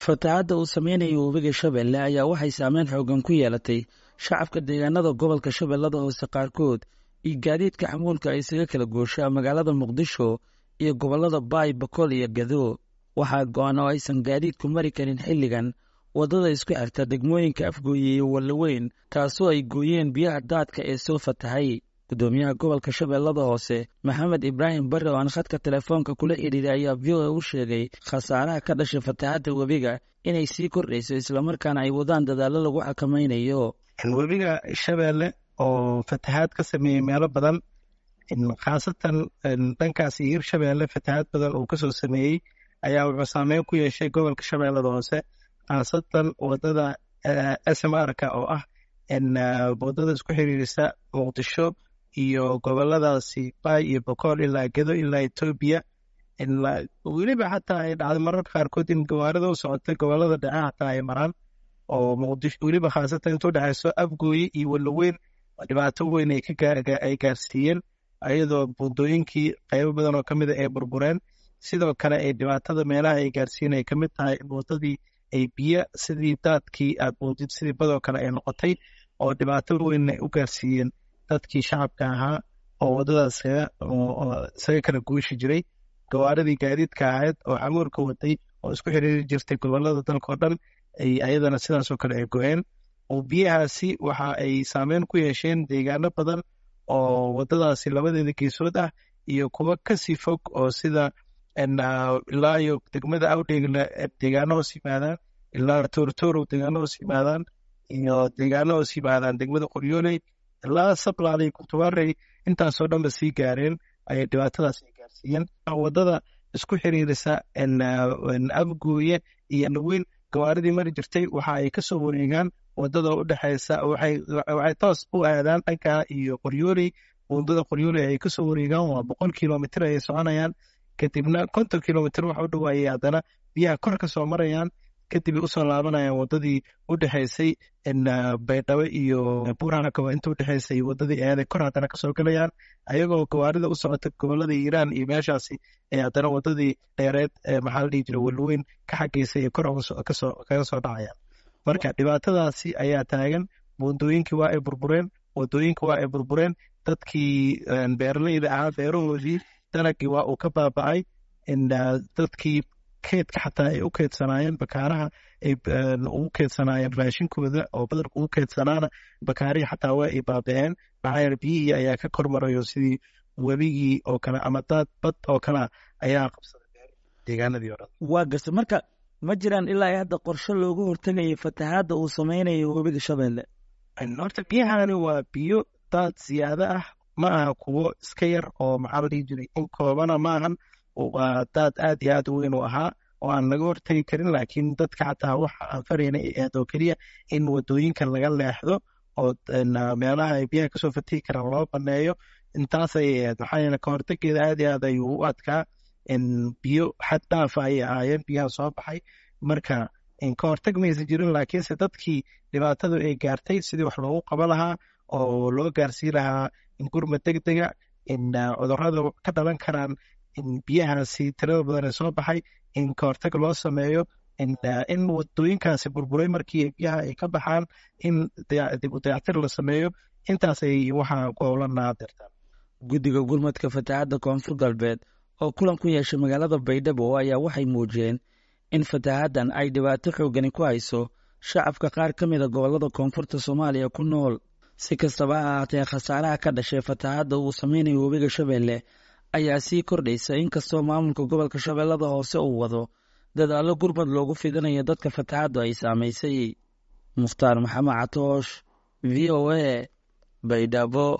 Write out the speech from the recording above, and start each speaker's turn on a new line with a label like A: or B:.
A: fatahaadda uu sameynayo webiga shabeelle ayaa waxay saameyn xoogan ku yeelatay shacabka deegaanada gobolka shabeellada hoose qaarkood iyo gaadiidka xamuulka ay isaga kala gooshaa magaalada muqdisho iyo gobollada baay bakool iyo gado waxaa go-an oo aysan gaadiidku mari karin xilligan waddada isku xirta degmooyinka afgooye iyo wallaweyn taasoo ay gooyeen biyaha daadka ee soo fatahay gudoomiyaha gobolka shabeellada hoose maxamed ibraahim barre oo aan khadka telefoonka kula xidhiiray ayaa v o a u sheegay khasaaraha ka dhashay fatahaadda webiga inay sii kordhayso islamarkaana ay wadaan dadaallo lagu xakamaynayo
B: webiga shabeelle oo fatahaad ka sameeyey meelo badan khaasatan dhankaas iyo hir shabeelle fatahaad badan uu kasoo sameeyey ayaa wuxuu saameyn ku yeeshay gobolka shabeellada hoose khaasatan wadada smrka oo ah wadada isku xiriirisa muqdisho iyo goboladaasi baay iyo bokool ilaa gedo ilaa etoobiya weliba xataa ay dhacday mararka qaarkood in gawaarida u socotay gobolada dhexe xataa ay maraan oo muqdisho weliba khaasatan intuu dhexayso afgooye iyo walaweyn dhibaato weyn ay gaarsiiyeen ayadoo buundooyinkii qaybo badan oo kamid a ay burbureen sidoo kale ay dhibaatada meelaha ay gaarsiiyeen ay kamid tahay in wadadii ay biyo sidii daadkii aad moodid sidii badoo kale ay noqotay oo dhibaato weyn ay u gaarsiiyeen dadkii shacabka ahaa oo wadadaas isaga kala guushi jiray gawaaridii gaadiidka ahayd oo camuurka waday oo isku xiriiri jirtay gobolada dalkao dhan ayadana sidaasoo kale ay go-een oo biyahaasi waxa ay saameyn ku yeesheen deegaano badan oo wadadaasi labadeeda geesood ah iyo kuwa kasii fog oo sida ilaa iyo degmada awdheegla deegaano hoos yimaadaan ilaa toortoorow deegaano hoos yimaadaan iyo deegaano hoos yimaadaan degmada qoryooley ilaa sablaal iyo kurtubaarey intaasoo dhanba sii gaareen ayay dhibaatadaas ay gaarsiiyeen wadada isku xiriirisa abgooye iyo laweyn gawaaridii mari jirtay waxa ay kasoo wareegaan wadada u dhexeysa waxay toos u aadaan dhanka iyo qoryooley wadada qoryooley ay kasoo wareegaan waa boqol kilomitr ayay soconayaan kadibna konton kilomitr waxa u dhawaayay haddana biyaha kor ka soo marayaan kadib ay usoo laabanayaan wadadii u dhexeysay baydhabo iyo buurhanakaba inta udhexeysay wadadii eeday kor haddana kasoo galayaan ayagoo gawaarida u socota gobolada iiraan iyo meeshaasi ee haddana wadadii dheereed maxaa la dhihi jira walweyn ka xageysay ee kor kaga soo dhacayaan marka dhibaatadaasi ayaa taagan buundooyinkii waa ay burbureen wadooyinkii waa ay burbureen dadkii beeraleyda ahaa beerahoodii dalagii waa uu ka baaba'ay dadkii keedka xataa ay u keedsanaayeen bakaaraha ay ugu keedsanaayeen raashinkooda oo badarka ugu keedsanaana bakaarihii xataa waa ay baaba'een maxaa yeele biyihii ayaa ka kormarayo sidii webigii oo kale ama daad bad oo kalea ayaa qabsaday deegaanadii o dhan
A: waa garta marka ma jiraan ilaa hadda qorshe loogu hortagayo fatahaadda uu sameynayo webiga shabeelle
B: horta biyahani waa biyo daad siyaado ah ma aha kuwo iska yar oo maxaa la dhihi jiray in koobana maahan waa daad aad iyo aad u weyn u ahaa oo aan laga hortegi karin laakiin dadka xataa waxa aan farayna ay ahayd oo keliya in wadooyinka laga leexdo oo meelaha ay biyaha kasoo fatihi karaan loo baneeyo intaas ayay ahayd maxaa yeele kahortegeeda aad iyo aad ayuu u adkaa biyo xad dhaafa ayay ahaayeen biyaha soo baxay marka kahorteg maysan jirin laakiinse dadkii dhibaatadu ay gaartay sidii wax loogu qaba lahaa oo loo gaarsii lahaa gurma deg dega cudurada ka dhalan karaan biyahaasi tirada badan ee soo baxay in kahorteg loo sameeyo in wadooyinkaasi burburay markii biyaha ay ka baxaan in dib u dayactir la sameeyo intaasay waxaa ku howlanaa dirtaan
A: guddiga gurmadka fatahaadda koonfur galbeed oo kulan ku yeeshay magaalada baydhabo ayaa waxay muujiyeen in fatahaaddan ay dhibaato xoogani ku hayso shacabka qaar ka mida gobollada koonfurta soomaaliya ku nool si kastaba ha ahaatee khasaaraha ka dhashay fatahaadda uu sameynayo webiga shabeelle ayaa sii kordhaysa inkastoo maamulka gobolka shabeellada hoose uu wado dadaallo gurmad loogu fidinayo dadka fatahaaddu ay saamaysay mukhtaar maxamed catoosh v o a baydhabo